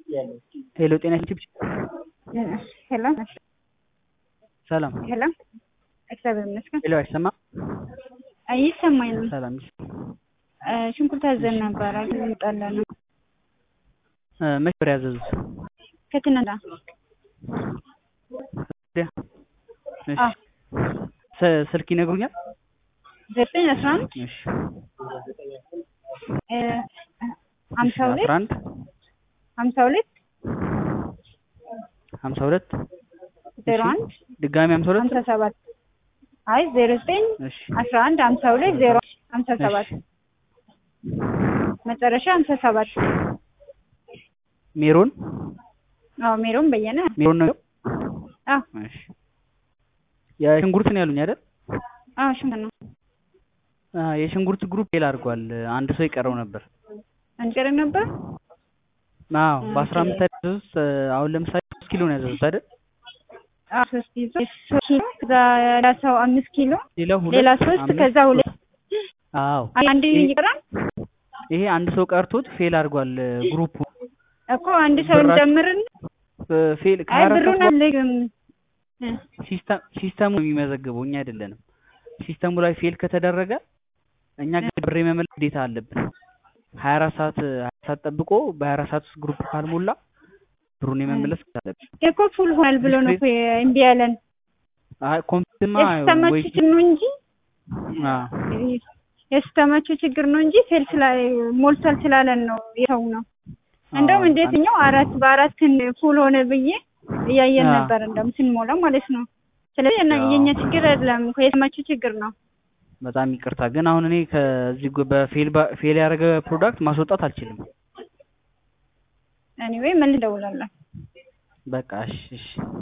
ሄሎ ጤና ይስጥልኝ። ሄሎ ሰላም ሄሎ፣ እግዚአብሔር ይመስገን። ሄሎ አይሰማም? ይሰማኝ ነው። ሰላም እ ሽንኩርት አዘን ነበረ ግን ጠላ ነው እ መቼ ነበር ያዘዙት? ከትናንት ወዲያ? እሺ አዎ ስ- ስልክ ይነግሩኛል? ዘጠኝ አስራ አንድ እሺ እ ሀምሳ ሁለት አስራ አንድ ሀምሳ ሁለት ሀምሳ ሁለት ዜሮ እሺ አንድ ድጋሚ ሀምሳ ሁለት ሀምሳ ሰባት አይ ዜሮ ዘጠኝ እሺ አስራ አንድ ሀምሳ ሁለት ዜሮ ሀምሳ ሰባት እሺ መጨረሻ ሀምሳ ሰባት ሜሮን አዎ ሜሮን በየነ ሜሮን ነው። አዎ እሺ የሽንኩርት ነው ያሉኝ አይደል? አዎ ሽንኩርት ነው አ የሽንኩርት ግሩፕ ፌል አድርጓል። አንድ ሰው ይቀረው ነበር። አንቀር ነበር አዎ በአስራ አምስት ያዘዙት አሁን ለምሳሌ ሶስት ኪሎ ነው ያዘዙት አይደል? አዎ ሶስት ይዞ ሶስት ኪሎ ከዛ ሌላ ሰው አምስት ኪሎ ሌላ ሁለት ሌላ ሶስት አምስት ከዛ ሁለት አዎ አንድ ይሄ- ይቀራል ይሄ አንድ ሰው ቀርቶት ፌል አድርጓል ግሩፑ እኮ አንድ ሰው ብራችሁ- እንጨምርን እ ፌል አይ ከሀያ አራት ብሩን ሰዓት አልልም እ ሲስተም ሲስተሙ ነው የሚመዘግበው እኛ አይደለንም። ሲስተሙ ላይ ፌል ከተደረገ እኛ ግን ብር የመመለስ ግዴታ አለብን። ሀያ አራት ሰዓት ሀያ ሰዓት ጠብቆ በሀያ አራት ሰዓት ውስጥ ግሩፕ ካልሞላ ብሩን የመመለስ ግዴታ አለብን። እኮ ፉል ሆናል ብሎ ነው እኮ እምቢ ያለን አይ ኮምፒውተርማ የሲስተማችሁ ወይ ችግር ነው እንጂ አ የሲስተማችሁ ችግር ነው እንጂ ፌል ስላ ሞልቷል ስላለን ነው የተው ነው እንደውም አዎ፣ እንዴትኛው አራት በአራት ፉል ሆነ ብዬ እያየን አዎ። ነበር እንደውም ስንሞላ ማለት ነው። ስለዚህ እና አዎ። የኛ ችግር አይደለም እኮ የሲስተማችሁ ችግር ነው። በጣም ይቅርታ ግን አሁን እኔ ከዚህ ጎ- በፌል ባ- ፌል ያደረገ ፕሮዳክት ማስወጣት አልችልም። ኤኒዌይ ምን ልደውላለን በቃ እሺ እሺ